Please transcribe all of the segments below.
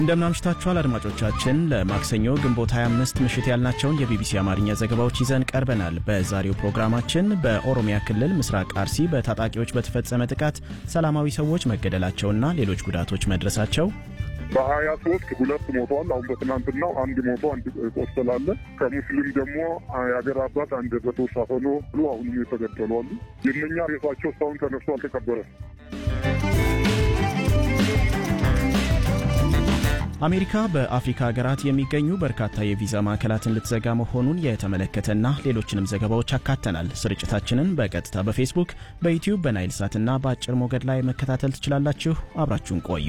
እንደምናምሽታችኋል አድማጮቻችን። ለማክሰኞ ግንቦት 25 ምሽት ያልናቸውን የቢቢሲ አማርኛ ዘገባዎች ይዘን ቀርበናል። በዛሬው ፕሮግራማችን በኦሮሚያ ክልል ምስራቅ አርሲ በታጣቂዎች በተፈጸመ ጥቃት ሰላማዊ ሰዎች መገደላቸውና ሌሎች ጉዳቶች መድረሳቸው በሀያ ሶስት ሁለት ሞተዋል። አሁን በትናንትናው አንድ ሞቶ አንድ ቆስላለ። ከሙስሊም ደግሞ የአገር አባት አንድ በቶሳ ሆኖ ብሎ አሁንም የተገደሉ አሉ። የእነኛ ሬሳቸው እስካሁን ተነስቶ አልተቀበረም። አሜሪካ በአፍሪካ ሀገራት የሚገኙ በርካታ የቪዛ ማዕከላትን ልትዘጋ መሆኑን የተመለከተና ሌሎችንም ዘገባዎች አካተናል። ስርጭታችንን በቀጥታ በፌስቡክ፣ በዩቲዩብ፣ በናይል ሳትና በአጭር ሞገድ ላይ መከታተል ትችላላችሁ። አብራችሁን ቆዩ።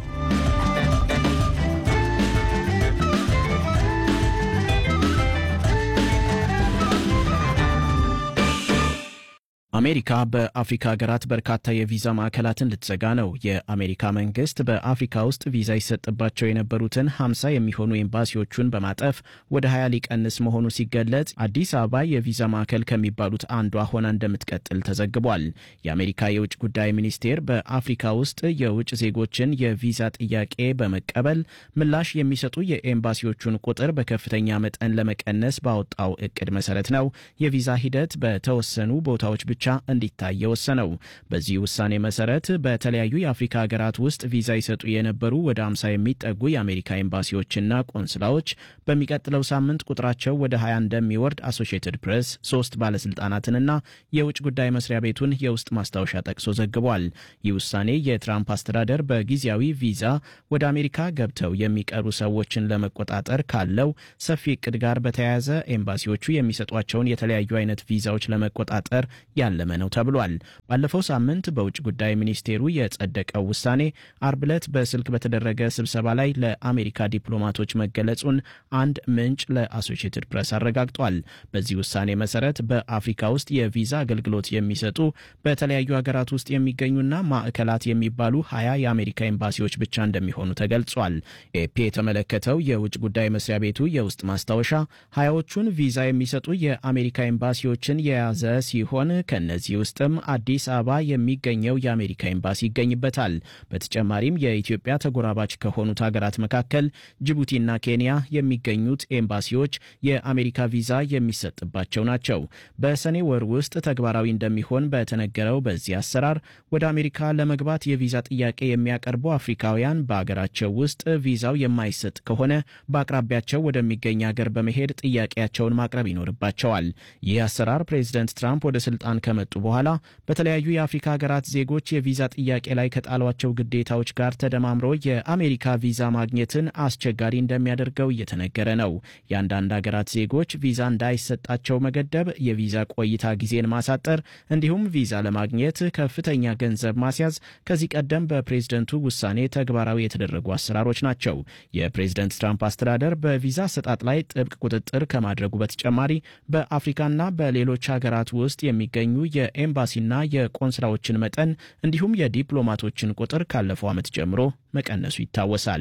አሜሪካ በአፍሪካ ሀገራት በርካታ የቪዛ ማዕከላትን ልትዘጋ ነው። የአሜሪካ መንግስት በአፍሪካ ውስጥ ቪዛ ይሰጥባቸው የነበሩትን 50 የሚሆኑ ኤምባሲዎቹን በማጠፍ ወደ 20 ሊቀንስ መሆኑ ሲገለጽ አዲስ አበባ የቪዛ ማዕከል ከሚባሉት አንዷ ሆና እንደምትቀጥል ተዘግቧል። የአሜሪካ የውጭ ጉዳይ ሚኒስቴር በአፍሪካ ውስጥ የውጭ ዜጎችን የቪዛ ጥያቄ በመቀበል ምላሽ የሚሰጡ የኤምባሲዎቹን ቁጥር በከፍተኛ መጠን ለመቀነስ ባወጣው እቅድ መሰረት ነው የቪዛ ሂደት በተወሰኑ ቦታዎች ብቻ እንዲታይ የወሰነው። በዚህ ውሳኔ መሰረት በተለያዩ የአፍሪካ ሀገራት ውስጥ ቪዛ ይሰጡ የነበሩ ወደ 50 የሚጠጉ የአሜሪካ ኤምባሲዎችና ቆንስላዎች በሚቀጥለው ሳምንት ቁጥራቸው ወደ 20 እንደሚወርድ አሶሺየትድ ፕሬስ ሶስት ባለስልጣናትንና የውጭ ጉዳይ መስሪያ ቤቱን የውስጥ ማስታወሻ ጠቅሶ ዘግቧል። ይህ ውሳኔ የትራምፕ አስተዳደር በጊዜያዊ ቪዛ ወደ አሜሪካ ገብተው የሚቀሩ ሰዎችን ለመቆጣጠር ካለው ሰፊ እቅድ ጋር በተያያዘ ኤምባሲዎቹ የሚሰጧቸውን የተለያዩ አይነት ቪዛዎች ለመቆጣጠር ያለመ ነው ተብሏል። ባለፈው ሳምንት በውጭ ጉዳይ ሚኒስቴሩ የጸደቀው ውሳኔ አርብ ዕለት በስልክ በተደረገ ስብሰባ ላይ ለአሜሪካ ዲፕሎማቶች መገለጹን አንድ ምንጭ ለአሶሺየትድ ፕሬስ አረጋግጧል። በዚህ ውሳኔ መሰረት በአፍሪካ ውስጥ የቪዛ አገልግሎት የሚሰጡ በተለያዩ ሀገራት ውስጥ የሚገኙና ማዕከላት የሚባሉ ሀያ የአሜሪካ ኤምባሲዎች ብቻ እንደሚሆኑ ተገልጿል። ኤፒ የተመለከተው የውጭ ጉዳይ መስሪያ ቤቱ የውስጥ ማስታወሻ ሀያዎቹን ቪዛ የሚሰጡ የአሜሪካ ኤምባሲዎችን የያዘ ሲሆን ከእነዚህ ውስጥም አዲስ አበባ የሚገኘው የአሜሪካ ኤምባሲ ይገኝበታል። በተጨማሪም የኢትዮጵያ ተጎራባች ከሆኑት ሀገራት መካከል ጅቡቲና ኬንያ የሚገኙት ኤምባሲዎች የአሜሪካ ቪዛ የሚሰጥባቸው ናቸው። በሰኔ ወር ውስጥ ተግባራዊ እንደሚሆን በተነገረው በዚህ አሰራር ወደ አሜሪካ ለመግባት የቪዛ ጥያቄ የሚያቀርቡ አፍሪካውያን በአገራቸው ውስጥ ቪዛው የማይሰጥ ከሆነ በአቅራቢያቸው ወደሚገኝ ሀገር በመሄድ ጥያቄያቸውን ማቅረብ ይኖርባቸዋል። ይህ አሰራር ፕሬዚደንት ትራምፕ ወደ ስልጣን ከመጡ በኋላ በተለያዩ የአፍሪካ ሀገራት ዜጎች የቪዛ ጥያቄ ላይ ከጣሏቸው ግዴታዎች ጋር ተደማምሮ የአሜሪካ ቪዛ ማግኘትን አስቸጋሪ እንደሚያደርገው እየተነገረ ነው። የአንዳንድ ሀገራት ዜጎች ቪዛ እንዳይሰጣቸው መገደብ፣ የቪዛ ቆይታ ጊዜን ማሳጠር እንዲሁም ቪዛ ለማግኘት ከፍተኛ ገንዘብ ማስያዝ ከዚህ ቀደም በፕሬዝደንቱ ውሳኔ ተግባራዊ የተደረጉ አሰራሮች ናቸው። የፕሬዝደንት ትራምፕ አስተዳደር በቪዛ አሰጣጥ ላይ ጥብቅ ቁጥጥር ከማድረጉ በተጨማሪ በአፍሪካና በሌሎች ሀገራት ውስጥ የሚገኙ የኤምባሲና የቆንስላዎችን መጠን እንዲሁም የዲፕሎማቶችን ቁጥር ካለፈው ዓመት ጀምሮ መቀነሱ ይታወሳል።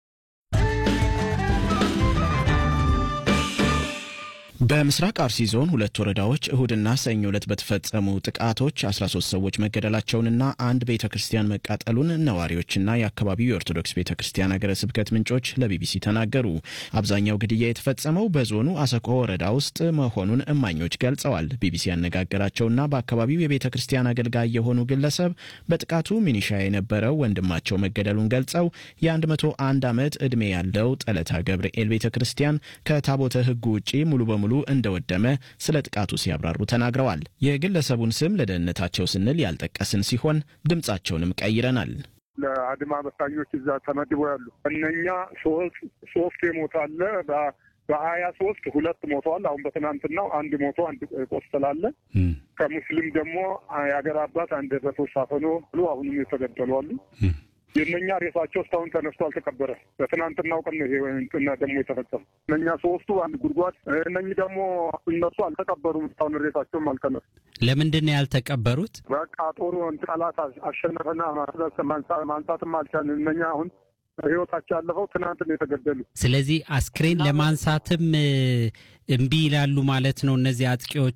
በምስራቅ አርሲ ዞን ሁለት ወረዳዎች እሁድና ሰኞ ዕለት በተፈጸሙ ጥቃቶች 13 ሰዎች መገደላቸውንና አንድ ቤተ ክርስቲያን መቃጠሉን ነዋሪዎችና የአካባቢው የኦርቶዶክስ ቤተ ክርስቲያን ሀገረ ስብከት ምንጮች ለቢቢሲ ተናገሩ። አብዛኛው ግድያ የተፈጸመው በዞኑ አሰኮ ወረዳ ውስጥ መሆኑን እማኞች ገልጸዋል። ቢቢሲ ያነጋገራቸውና በአካባቢው የቤተ ክርስቲያን አገልጋይ የሆኑ ግለሰብ በጥቃቱ ሚኒሻ የነበረው ወንድማቸው መገደሉን ገልጸው የ101 ዓመት ዕድሜ ያለው ጠለታ ገብርኤል ቤተ ክርስቲያን ከታቦተ ሕጉ ውጪ ሙሉ በሙሉ እንደወደመ ስለ ጥቃቱ ሲያብራሩ ተናግረዋል። የግለሰቡን ስም ለደህንነታቸው ስንል ያልጠቀስን ሲሆን ድምጻቸውንም ቀይረናል። ለአድማ በታኞች እዛ ተመድቦ ያሉ እነኛ ሶስት የሞታለ በሀያ ሶስት ሁለት ሞተዋል። አሁን በትናንትናው አንድ ሞቶ አንድ ቆስላለ። ከሙስሊም ደግሞ የአገር አባት አንድ በቶሳ ሆኖ ብሎ አሁንም የተገደሉ አሉ። የእነኛ ሬሳቸው እስካሁን ተነስቶ አልተቀበረ። በትናንትናው ቀን ይሄ ደግሞ የተፈጸመ እነኛ ሶስቱ አንድ ጉድጓድ፣ እነኚህ ደግሞ እነሱ አልተቀበሩም። እስካሁን ሬሳቸውም አልተነሱ። ለምንድን ነው ያልተቀበሩት? በቃ ጦሩ ጠላት አሸነፈና ማንሳትም አልቻልን። እነኛ አሁን ህይወታቸው ያለፈው ትናንት ነው የተገደሉ። ስለዚህ አስክሬን ለማንሳትም እምቢ ይላሉ ማለት ነው እነዚህ አጥቂዎቹ።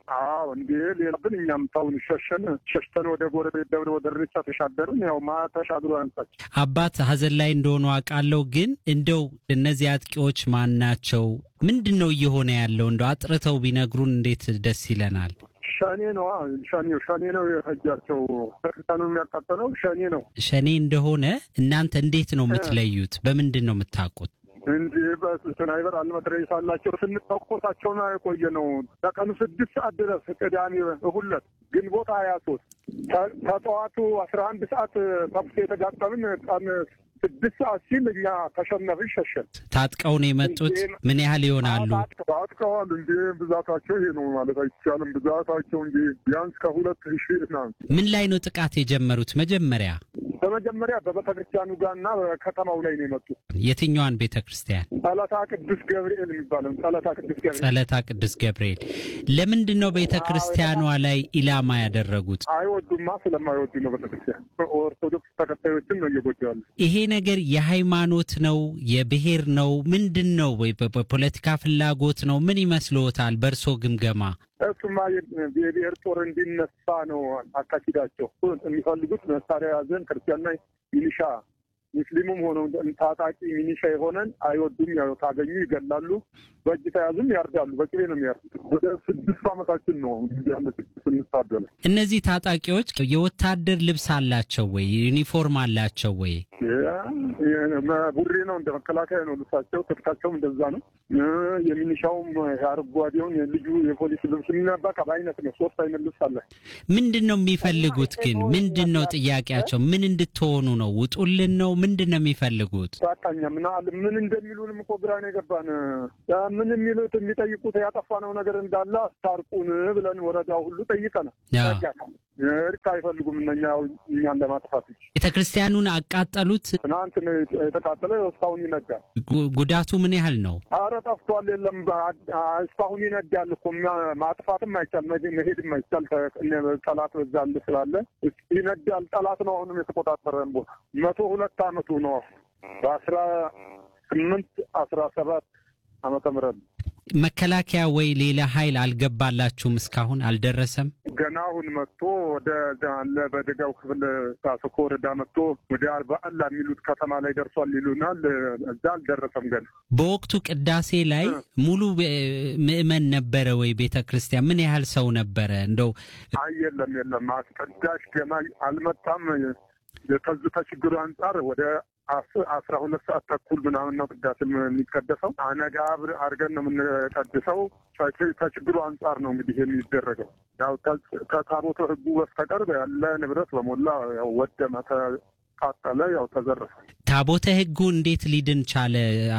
አዎ እንዴ ሌላ ግን እኛም ታውን ሸሸን ሸሽተን ወደ ጎረቤት ደብረ ወደ ርቻ ተሻገርን። ያው ማ ተሻግሮ አንሳች አባት ሀዘን ላይ እንደሆኑ አውቃለሁ። ግን እንደው እነዚህ አጥቂዎች ማን ናቸው? ምንድን ነው እየሆነ ያለው? እንደው አጥርተው ቢነግሩን እንዴት ደስ ይለናል። ሸኔ ነው ሸኔ ሸኔ ነው የፈጃቸው። ቤተክርስቲያኑ የሚያቃጠለው ሸኔ ነው። ሸኔ እንደሆነ እናንተ እንዴት ነው የምትለዩት? በምንድን ነው የምታውቁት? እንዲህ በስናይበር አልመትረየስ አላቸው። ስንተኮሳቸው ነው የቆየ ነው ከቀኑ ስድስት ሰዓት ድረስ ቅዳሜ እሁለት ግንቦት ሀያ ሶስት ከጠዋቱ አስራ አንድ ሰዓት ተኩስ የተጋጠምን ቀን ስድስት ሰዓት ሲል እኛ ተሸነፍን ሸሸን። ታጥቀው ነው የመጡት? ምን ያህል ይሆናሉ? ታጥቀዋል። እንዲ ብዛታቸው ይሄ ነው ማለት አይቻልም። ብዛታቸው እንጂ ቢያንስ ከሁለት ሺህ ና ምን ላይ ነው ጥቃት የጀመሩት? መጀመሪያ በመጀመሪያ በቤተ ክርስቲያኑ ጋር እና በከተማው ላይ ነው የመጡት። የትኛዋን ቤተ ክርስቲያን? ጸለታ ቅዱስ ገብርኤል የሚባለው ጸለታ ቅዱስ ገብርኤል ጸለታ ቅዱስ ገብርኤል። ለምንድን ነው ቤተ ክርስቲያኗ ላይ ኢላማ ያደረጉት? አይወዱማ። ስለማይወዱ ነው ቤተ ክርስቲያን። ኦርቶዶክስ ተከታዮችን ነው እየጎዱ ያሉ። ይሄ ነገር የሃይማኖት ነው የብሔር ነው ምንድን ነው? ወይ በፖለቲካ ፍላጎት ነው? ምን ይመስልዎታል በእርሶ ግምገማ? እሱማ የብሔር ጦር እንዲነሳ ነው አካሂዳቸው። የሚፈልጉት መሳሪያ ያዘን ክርስቲያንና ሚሊሻ ሙስሊሙም ሆነው ታጣቂ ሚኒሻ የሆነን አይወዱም። ያው ታገኙ ይገላሉ፣ በእጅ ተያዙም ያርዳሉ። በቅቤ ነው የሚያርዱት። ወደ ስድስት ዓመታችን ነው ስንታደለ። እነዚህ ታጣቂዎች የወታደር ልብስ አላቸው ወይ? ዩኒፎርም አላቸው ወይ? ቡሬ ነው እንደ መከላከያ ነው ልብሳቸው፣ ትጥቃቸውም እንደዛ ነው። የሚኒሻውም አረንጓዴውን ልዩ የፖሊስ ልብስ የሚነባካ በአይነት ነው። ሶስት አይነት ልብስ አለ። ምንድን ነው የሚፈልጉት ግን? ምንድን ነው ጥያቄያቸው? ምን እንድትሆኑ ነው? ውጡልን ነው? ምንድን ነው የሚፈልጉት? ታቃኛ ምን አለ ምን እንደሚሉንም እኮ ግራ ነው የገባን። ምን የሚሉት የሚጠይቁት ያጠፋነው ነገር እንዳለ አስታርቁን ብለን ወረዳው ሁሉ ጠይቀናል። እርቅ አይፈልጉም እነኛ እኛን ለማጥፋት ቤተ ክርስቲያኑን አቃጠሉት። ትናንት የተቃጠለ እስካሁን ይነዳል። ጉዳቱ ምን ያህል ነው? አረ ጠፍቷል። የለም እስካሁን ይነዳል እኮ ማጥፋትም አይቻል መሄድም አይቻል። ጠላት በዛል ስላለ ይነዳል። ጠላት ነው አሁንም የተቆጣጠረን ቦታ መቶ ሁለት አመቱ ነው በአስራ ስምንት አስራ ሰባት ዓመተ ምህረት መከላከያ ወይ ሌላ ኃይል አልገባላችሁም? እስካሁን አልደረሰም። ገና አሁን መጥቶ ወደ አለ በደጋው ክፍል ሳስኮ ወረዳ መጥቶ ወደ አርባአላ የሚሉት ከተማ ላይ ደርሷል ይሉናል። እዛ አልደረሰም ገና። በወቅቱ ቅዳሴ ላይ ሙሉ ምዕመን ነበረ ወይ? ቤተ ክርስቲያን ምን ያህል ሰው ነበረ? እንደው አይ የለም የለም፣ አስቀዳሽ ገና አልመጣም። ከዚህ ከችግሩ አንጻር ወደ አስራ ሁለት ሰዓት ተኩል ምናምን ነው ቅዳሴ የሚቀደሰው። አነጋ አድርገን ነው የምንቀድሰው። ከችግሩ አንጻር ነው እንግዲህ የሚደረገው። ያው ከታቦተ ሕጉ በስተቀር ያለ ንብረት በሞላ ያው ወደመ፣ ተቃጠለ፣ ያው ተዘረፈ። ታቦተ ሕጉ እንዴት ሊድን ቻለ?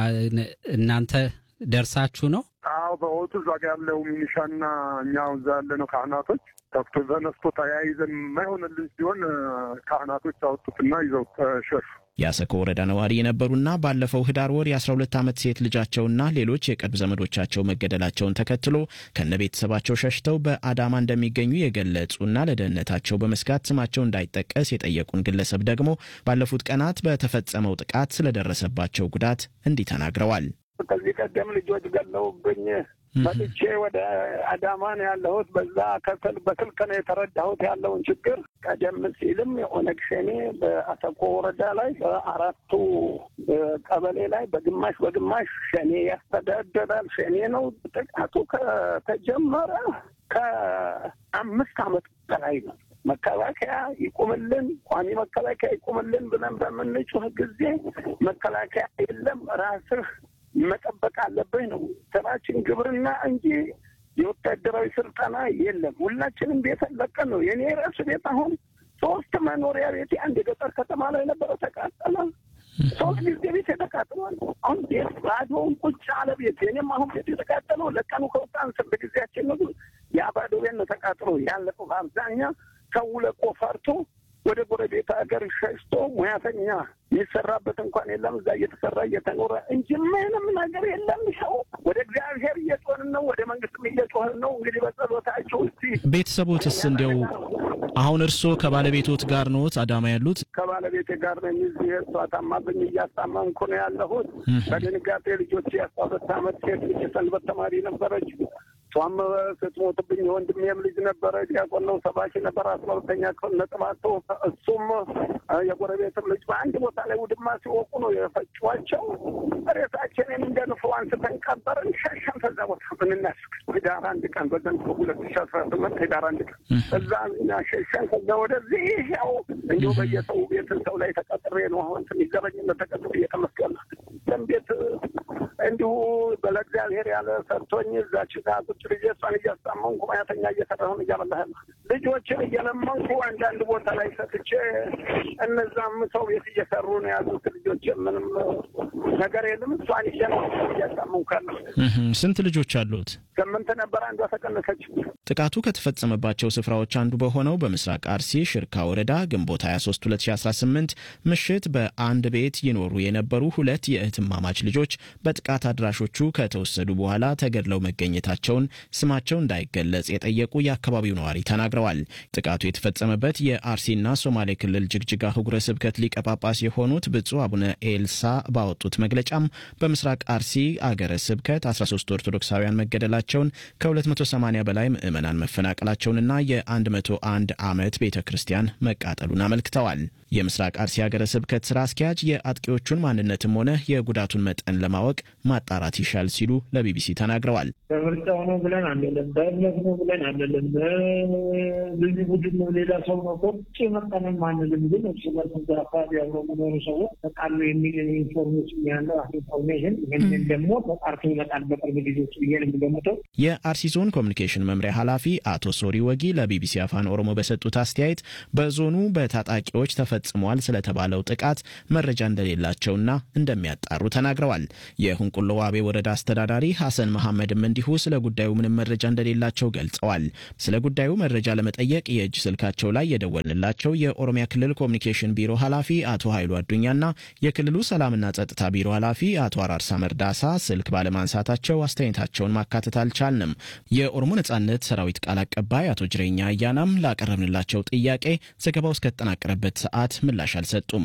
እናንተ ደርሳችሁ ነው? አዎ በወቅቱ እዛ ጋ ያለው ሚኒሻና እኛው እዛ ያለ ነው ካህናቶች ተኩቶ ተነስቶ ተያይዘን የማይሆንልን ሲሆን ካህናቶች አወጡትና ይዘው ተሸሹ። የአሰኮ ወረዳ ነዋሪ የነበሩና ባለፈው ህዳር ወር የ12 ዓመት ሴት ልጃቸውና ሌሎች የቅርብ ዘመዶቻቸው መገደላቸውን ተከትሎ ከነ ቤተሰባቸው ሸሽተው በአዳማ እንደሚገኙ የገለጹና ለደህንነታቸው በመስጋት ስማቸው እንዳይጠቀስ የጠየቁን ግለሰብ ደግሞ ባለፉት ቀናት በተፈጸመው ጥቃት ስለደረሰባቸው ጉዳት እንዲህ ተናግረዋል። ከዚህ ቀደም ልጆች ገለውብኝ መጥቼ ወደ አዳማ ነው ያለሁት። በዛ ከስል በስልክ ነው የተረዳሁት ያለውን ችግር። ቀደም ሲልም የኦነግ ሸኔ በአሰኮ ወረዳ ላይ በአራቱ ቀበሌ ላይ በግማሽ በግማሽ ሸኔ ያስተዳደራል። ሸኔ ነው። ጥቃቱ ከተጀመረ ከአምስት ዓመት በላይ ነው። መከላከያ ይቁምልን፣ ቋሚ መከላከያ ይቁምልን ብለን በምንጮህ ጊዜ መከላከያ የለም ራስህ መጠበቅ አለብህ ነው ስራችን፣ ግብርና እንጂ የወታደራዊ ስልጠና የለም። ሁላችንም ቤት ለቀን ነው። የኔ ራሱ ቤት አሁን ሶስት መኖሪያ ቤት አንድ የገጠር ከተማ ላይ ነበረ ተቃጠለ። ሶስት ጊዜ ቤት የተቃጥሏል። አሁን ቤት ባዶውን ቁጭ አለ ቤት። የኔም አሁን ቤት የተቃጠለው ለቀኑ ከወጣን ስንት ጊዜያችን ነው። ያ ባዶ ቤት ነው ተቃጥሎ ያለቀው። በአብዛኛ ሰው ለቆ ፈርቶ ወደ ጎረቤት ሀገር ሸሽቶ ሙያተኛ የሚሰራበት እንኳን የለም። እዛ እየተሰራ እየተኖረ እንጂ ምንም ነገር የለም። ሰው ወደ እግዚአብሔር እየጮህን ነው፣ ወደ መንግስትም እየጮህን ነው። እንግዲህ በጸሎታቸው እስቲ ቤተሰቦትስ እንዲያው አሁን እርስዎ ከባለቤቶት ጋር ኖት አዳማ ያሉት? ከባለቤቴ ጋር ነው የሚዚህ እሷ ታማብኝ እያስታመምኩ ነው ያለሁት። በድንጋጤ ልጆች የአስራ ሁለት ዓመት ሴት ልጅ ሰንበት ተማሪ ነበረች። እሷም ስትሞትብኝ የወንድሜም ልጅ ነበረ፣ ዲያቆን ነው፣ ሰባኪ ነበር፣ አስራ ሁለተኛ ክፍል ነጥብ አቶ እሱም የጎረቤትም ልጅ በአንድ ቦታ ላይ ውድማ ሲወቁ ነው የፈጯቸው። ሬሳችንን እንደ ንፎ አንስተን ቀበርን፣ ሸሸን። ከዛ ቦታ ምንናስ ህዳር አንድ ቀን በዘንድሮ ሁለት ሺ አስራ ስምንት ህዳር አንድ ቀን እዛ እኛ ሸሸን። ከዛ ወደዚህ ያው እንዲሁ በየሰው ቤት ሰው ላይ ተቀጥሬ ነው አሁን ትንሽ ዘበኝነት ተቀጥሬ እየተመስገን ቤት እንዲሁ በለእግዚአብሔር ያለ ሰርቶኝ እዛች ጋር ቁጭ ልጄ እሷን እያስታመንኩ ማያተኛ እየሰራሁን እያበላህ ልጆችን እየለመንኩ አንዳንድ ቦታ ላይ ሰጥቼ እነዛም ሰው ቤት እየሰሩ ነው ያሉት ልጆች። ምንም ነገር የለም። እሷን ይዤ ነው እያስታመንኩ ያለሁ። ስንት ልጆች አሉት? ስምንት ነበር፣ አንዷ ተቀነሰች። ጥቃቱ ከተፈጸመባቸው ስፍራዎች አንዱ በሆነው በምስራቅ አርሲ ሽርካ ወረዳ ግንቦት 23 2018 ምሽት በአንድ ቤት ይኖሩ የነበሩ ሁለት የእህትማማች ልጆች በጥቃት አድራሾቹ ከተወሰዱ በኋላ ተገድለው መገኘታቸውን ስማቸው እንዳይገለጽ የጠየቁ የአካባቢው ነዋሪ ተናግረዋል። ጥቃቱ የተፈጸመበት የአርሲና ሶማሌ ክልል ጅግጅጋ ህጉረ ስብከት ሊቀ ጳጳስ የሆኑት ብፁዕ አቡነ ኤልሳ ባወጡት መግለጫም በምስራቅ አርሲ አገረ ስብከት 13 ኦርቶዶክሳውያን መገደላቸውን ከ280 በላይ ምዕመናን መፈናቀላቸውንና የ101 ዓመት ቤተ ክርስቲያን መቃጠሉን አመልክተዋል። የምስራቅ አርሲ ሀገረ ስብከት ስራ አስኪያጅ የአጥቂዎቹን ማንነትም ሆነ የጉዳቱን መጠን ለማወቅ ማጣራት ይሻል ሲሉ ለቢቢሲ ተናግረዋል። በምርጫው ነው ብለን አንልም፣ በእምነት ነው ብለን አንልም፣ ልዩ ቡድን ነው ሌላ ሰው ነው ቁጭ መጠንም አንልም። ግን እርስ በርስ እዛ አካባቢ አብረው የሚኖሩ ሰዎች ተቃሉ የሚል ኢንፎርሜሽን ያለው ኢንፎርሜሽን ይህንን ደግሞ ተጣርቶ ይመጣል በቅርብ ጊዜዎች ብዬ ነው የሚገምተው። የአርሲ ዞን ኮሚኒኬሽን መምሪያ ኃላፊ አቶ ሶሪ ወጊ ለቢቢሲ አፋን ኦሮሞ በሰጡት አስተያየት በዞኑ በታጣቂዎች ተፈጽሟል ስለተባለው ጥቃት መረጃ እንደሌላቸውና እንደሚያጣሩ ተናግረዋል። የሁንቁሎ ዋቤ ወረዳ አስተዳዳሪ ሐሰን መሐመድም እንዲሁ ስለ ጉዳዩ ምንም መረጃ እንደሌላቸው ገልጸዋል። ስለ ጉዳዩ መረጃ ለመጠየቅ የእጅ ስልካቸው ላይ የደወልንላቸው የኦሮሚያ ክልል ኮሚኒኬሽን ቢሮ ኃላፊ አቶ ኃይሉ አዱኛና የክልሉ ሰላምና ጸጥታ ቢሮ ኃላፊ አቶ አራርሳ መርዳሳ ስልክ ባለማንሳታቸው አስተያየታቸውን ማካተት አልቻልንም። የኦሮሞ ነጻነት ሰራዊት ቃል አቀባይ አቶ ጅሬኛ አያናም ላቀረብንላቸው ጥያቄ ዘገባው እስከተጠናቀረበት ሰዓት ምላሽ አልሰጡም።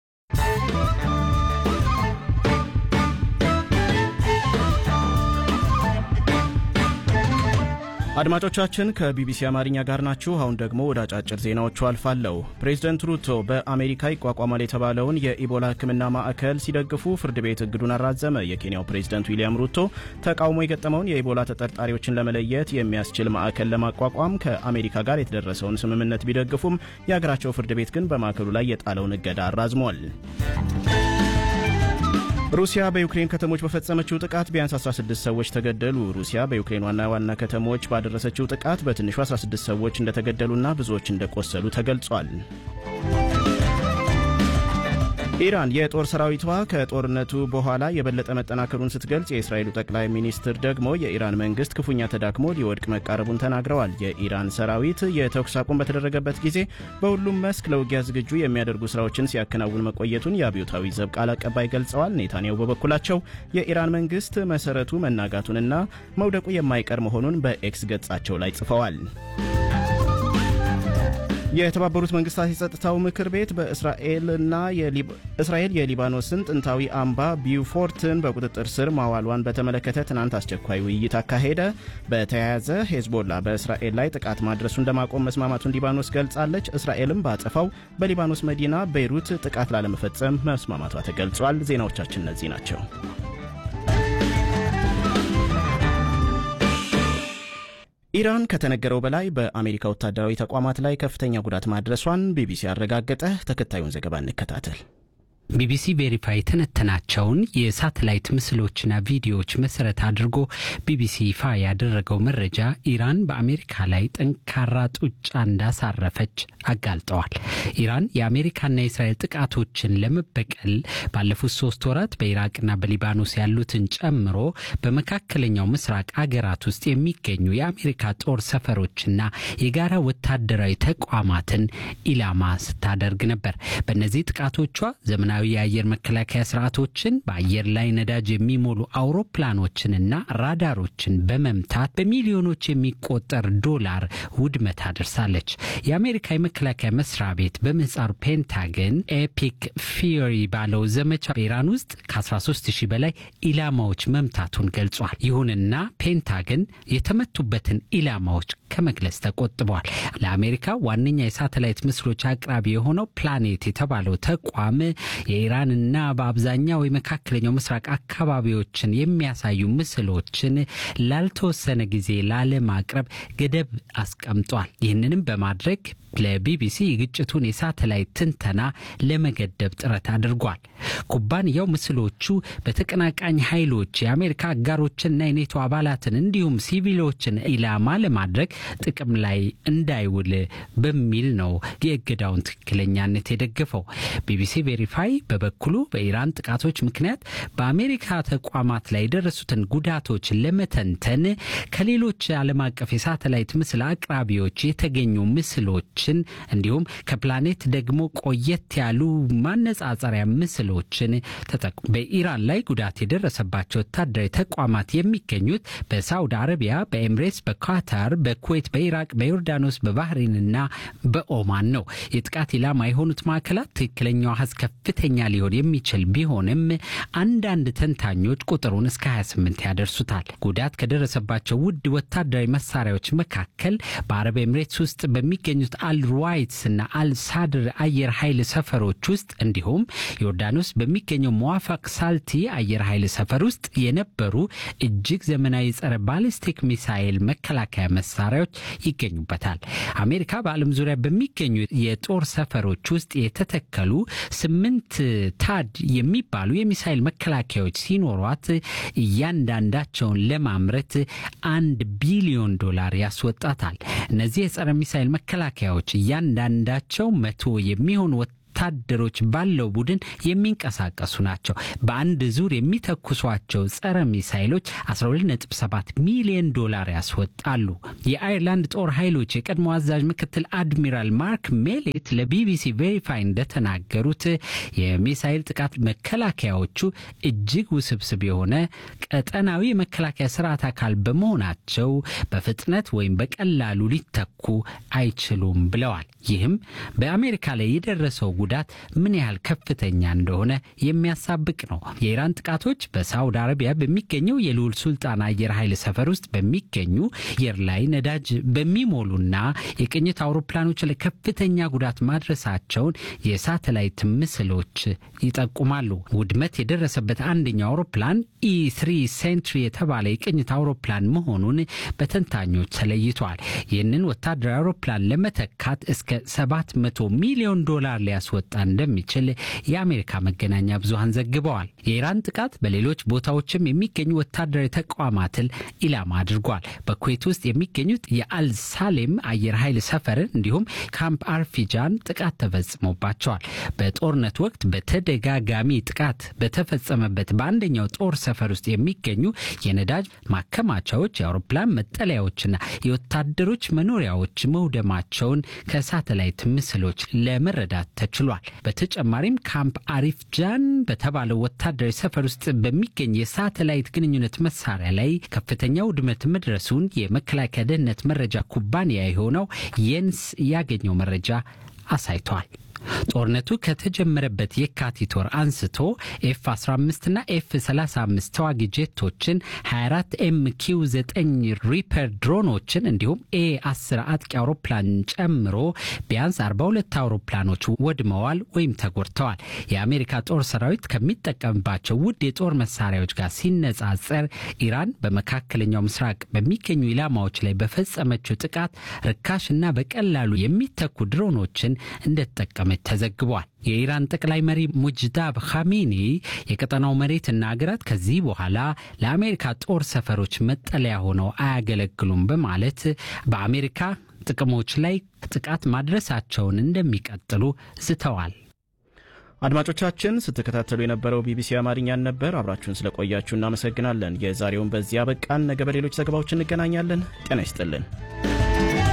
አድማጮቻችን ከቢቢሲ አማርኛ ጋር ናችሁ። አሁን ደግሞ ወደ አጫጭር ዜናዎቹ አልፋለሁ። ፕሬዚደንት ሩቶ በአሜሪካ ይቋቋማል የተባለውን የኢቦላ ሕክምና ማዕከል ሲደግፉ ፍርድ ቤት እግዱን አራዘመ። የኬንያው ፕሬዚደንት ዊልያም ሩቶ ተቃውሞ የገጠመውን የኢቦላ ተጠርጣሪዎችን ለመለየት የሚያስችል ማዕከል ለማቋቋም ከአሜሪካ ጋር የተደረሰውን ስምምነት ቢደግፉም የሀገራቸው ፍርድ ቤት ግን በማዕከሉ ላይ የጣለውን እገዳ አራዝሟል። ሩሲያ በዩክሬን ከተሞች በፈጸመችው ጥቃት ቢያንስ 16 ሰዎች ተገደሉ። ሩሲያ በዩክሬን ዋና ዋና ከተሞች ባደረሰችው ጥቃት በትንሹ 16 ሰዎች እንደተገደሉና ብዙዎች እንደቆሰሉ ተገልጿል። ኢራን የጦር ሰራዊቷ ከጦርነቱ በኋላ የበለጠ መጠናከሩን ስትገልጽ የእስራኤሉ ጠቅላይ ሚኒስትር ደግሞ የኢራን መንግስት ክፉኛ ተዳክሞ ሊወድቅ መቃረቡን ተናግረዋል። የኢራን ሰራዊት የተኩስ አቁም በተደረገበት ጊዜ በሁሉም መስክ ለውጊያ ዝግጁ የሚያደርጉ ስራዎችን ሲያከናውን መቆየቱን የአብዮታዊ ዘብ ቃል አቀባይ ገልጸዋል። ኔታንያሁ በበኩላቸው የኢራን መንግስት መሰረቱ መናጋቱንና መውደቁ የማይቀር መሆኑን በኤክስ ገጻቸው ላይ ጽፈዋል። የተባበሩት መንግስታት የጸጥታው ምክር ቤት በእስራኤልና እስራኤል የሊባኖስን ጥንታዊ አምባ ቢውፎርትን በቁጥጥር ስር ማዋሏን በተመለከተ ትናንት አስቸኳይ ውይይት አካሄደ። በተያያዘ ሄዝቦላ በእስራኤል ላይ ጥቃት ማድረሱን ለማቆም መስማማቱን ሊባኖስ ገልጻለች። እስራኤልም ባጸፋው በሊባኖስ መዲና ቤይሩት ጥቃት ላለመፈጸም መስማማቷ ተገልጿል። ዜናዎቻችን እነዚህ ናቸው። ኢራን ከተነገረው በላይ በአሜሪካ ወታደራዊ ተቋማት ላይ ከፍተኛ ጉዳት ማድረሷን ቢቢሲ አረጋገጠ። ተከታዩን ዘገባ እንከታተል። ቢቢሲ ቬሪፋይ የተነተናቸውን የሳተላይት ምስሎችና ቪዲዮዎች መሰረት አድርጎ ቢቢሲ ይፋ ያደረገው መረጃ ኢራን በአሜሪካ ላይ ጠንካራ ጡጫ እንዳሳረፈች አጋልጠዋል። ኢራን የአሜሪካና የእስራኤል ጥቃቶችን ለመበቀል ባለፉት ሶስት ወራት በኢራቅና በሊባኖስ ያሉትን ጨምሮ በመካከለኛው ምስራቅ አገራት ውስጥ የሚገኙ የአሜሪካ ጦር ሰፈሮችና የጋራ ወታደራዊ ተቋማትን ኢላማ ስታደርግ ነበር። በእነዚህ ጥቃቶቿ ዘመናዊ ዘመናዊ የአየር መከላከያ ስርዓቶችን በአየር ላይ ነዳጅ የሚሞሉ አውሮፕላኖችንና ራዳሮችን በመምታት በሚሊዮኖች የሚቆጠር ዶላር ውድመት አድርሳለች። የአሜሪካ የመከላከያ መስሪያ ቤት በምህጻሩ ፔንታገን ኤፒክ ፊዮሪ ባለው ዘመቻ በኢራን ውስጥ ከ13 ሺህ በላይ ኢላማዎች መምታቱን ገልጿል። ይሁንና ፔንታገን የተመቱበትን ኢላማዎች ከመግለጽ ተቆጥበዋል። ለአሜሪካ ዋነኛ የሳተላይት ምስሎች አቅራቢ የሆነው ፕላኔት የተባለው ተቋም የኢራንና በአብዛኛው የመካከለኛው ምስራቅ አካባቢዎችን የሚያሳዩ ምስሎችን ላልተወሰነ ጊዜ ላለማቅረብ ገደብ አስቀምጧል። ይህንንም በማድረግ ለቢቢሲ የግጭቱን የሳተላይት ትንተና ለመገደብ ጥረት አድርጓል። ኩባንያው ምስሎቹ በተቀናቃኝ ኃይሎች የአሜሪካ አጋሮችንና የኔቶ አባላትን እንዲሁም ሲቪሎችን ኢላማ ለማድረግ ጥቅም ላይ እንዳይውል በሚል ነው የእገዳውን ትክክለኛነት የደገፈው። ቢቢሲ ቬሪፋይ በበኩሉ በኢራን ጥቃቶች ምክንያት በአሜሪካ ተቋማት ላይ የደረሱትን ጉዳቶች ለመተንተን ከሌሎች ዓለም አቀፍ የሳተላይት ምስል አቅራቢዎች የተገኙ ምስሎች እንዲሁም ከፕላኔት ደግሞ ቆየት ያሉ ማነጻጸሪያ ምስሎችን ተጠቅሞ በኢራን ላይ ጉዳት የደረሰባቸው ወታደራዊ ተቋማት የሚገኙት በሳውዲ አረቢያ፣ በኤምሬትስ፣ በኳታር፣ በኩዌት፣ በኢራቅ፣ በዮርዳኖስ፣ በባህሬንና በኦማን ነው። የጥቃት ኢላማ የሆኑት ማዕከላት ትክክለኛው አሃዝ ከፍተኛ ሊሆን የሚችል ቢሆንም አንዳንድ ተንታኞች ቁጥሩን እስከ 28 ያደርሱታል። ጉዳት ከደረሰባቸው ውድ ወታደራዊ መሳሪያዎች መካከል በአረብ ኤምሬትስ ውስጥ በሚገኙት አልሩዋይትስ እና አልሳድር አየር ኃይል ሰፈሮች ውስጥ እንዲሁም ዮርዳኖስ በሚገኘው መዋፋቅ ሳልቲ አየር ኃይል ሰፈር ውስጥ የነበሩ እጅግ ዘመናዊ ጸረ ባሊስቲክ ሚሳይል መከላከያ መሳሪያዎች ይገኙበታል። አሜሪካ በዓለም ዙሪያ በሚገኙ የጦር ሰፈሮች ውስጥ የተተከሉ ስምንት ታድ የሚባሉ የሚሳይል መከላከያዎች ሲኖሯት እያንዳንዳቸውን ለማምረት አንድ ቢሊዮን ዶላር ያስወጣታል። እነዚህ የጸረ ሚሳይል መከላከያዎች እያንዳንዳቸው መቶ የሚሆኑ ወታደሮች ባለው ቡድን የሚንቀሳቀሱ ናቸው። በአንድ ዙር የሚተኩሷቸው ጸረ ሚሳይሎች 127 ሚሊዮን ዶላር ያስወጣሉ። የአይርላንድ ጦር ኃይሎች የቀድሞ አዛዥ ምክትል አድሚራል ማርክ ሜሌት ለቢቢሲ ቬሪፋይ እንደተናገሩት የሚሳይል ጥቃት መከላከያዎቹ እጅግ ውስብስብ የሆነ ቀጠናዊ የመከላከያ ስርዓት አካል በመሆናቸው በፍጥነት ወይም በቀላሉ ሊተኩ አይችሉም ብለዋል። ይህም በአሜሪካ ላይ የደረሰው ጉዳት ምን ያህል ከፍተኛ እንደሆነ የሚያሳብቅ ነው። የኢራን ጥቃቶች በሳውዲ አረቢያ በሚገኘው የልዑል ሱልጣን አየር ኃይል ሰፈር ውስጥ በሚገኙ አየር ላይ ነዳጅ በሚሞሉና የቅኝት አውሮፕላኖች ላይ ከፍተኛ ጉዳት ማድረሳቸውን የሳተላይት ምስሎች ይጠቁማሉ። ውድመት የደረሰበት አንደኛው አውሮፕላን ኢ3 ሴንትሪ የተባለ የቅኝት አውሮፕላን መሆኑን በተንታኞች ተለይቷል። ይህንን ወታደራዊ አውሮፕላን ለመተካት እስከ 700 ሚሊዮን ዶላር ሊያስወጣ እንደሚችል የአሜሪካ መገናኛ ብዙሃን ዘግበዋል። የኢራን ጥቃት በሌሎች ቦታዎችም የሚገኙ ወታደራዊ ተቋማትን ኢላማ አድርጓል። በኩዌት ውስጥ የሚገኙት የአልሳሌም አየር ኃይል ሰፈርን እንዲሁም ካምፕ አርፊጃን ጥቃት ተፈጽሞባቸዋል። በጦርነት ወቅት በተደጋጋሚ ጥቃት በተፈጸመበት በአንደኛው ጦር ሰፈር ውስጥ የሚገኙ የነዳጅ ማከማቻዎች፣ የአውሮፕላን መጠለያዎችና የወታደሮች መኖሪያዎች መውደማቸውን ከሳተላይት ምስሎች ለመረዳት ተችሏል። በተጨማሪም ካምፕ አሪፍ ጃን በተባለው ወታደራዊ ሰፈር ውስጥ በሚገኝ የሳተላይት ግንኙነት መሳሪያ ላይ ከፍተኛ ውድመት መድረሱን የመከላከያ ደህንነት መረጃ ኩባንያ የሆነው የንስ ያገኘው መረጃ አሳይቷል። ጦርነቱ ከተጀመረበት የካቲት ወር አንስቶ ኤፍ 15 እና ኤፍ 35 ተዋጊ ጄቶችን 24 ኤምኪው 9 ሪፐር ድሮኖችን እንዲሁም ኤ 10 አጥቂ አውሮፕላን ጨምሮ ቢያንስ 42 አውሮፕላኖች ወድመዋል ወይም ተጎድተዋል። የአሜሪካ ጦር ሰራዊት ከሚጠቀምባቸው ውድ የጦር መሳሪያዎች ጋር ሲነጻጸር ኢራን በመካከለኛው ምስራቅ በሚገኙ ኢላማዎች ላይ በፈጸመችው ጥቃት ርካሽና በቀላሉ የሚተኩ ድሮኖችን እንደተጠቀመ ተዘግቧል። የኢራን ጠቅላይ መሪ ሙጅዳብ ካሚኒ የቀጠናው መሬትና ሀገራት ከዚህ በኋላ ለአሜሪካ ጦር ሰፈሮች መጠለያ ሆነው አያገለግሉም በማለት በአሜሪካ ጥቅሞች ላይ ጥቃት ማድረሳቸውን እንደሚቀጥሉ ዝተዋል። አድማጮቻችን ስትከታተሉ የነበረው ቢቢሲ አማርኛን ነበር። አብራችሁን ስለቆያችሁ እናመሰግናለን። የዛሬውን በዚያ በቃን። ነገ በሌሎች ዘገባዎች እንገናኛለን። ጤና ይስጥልን።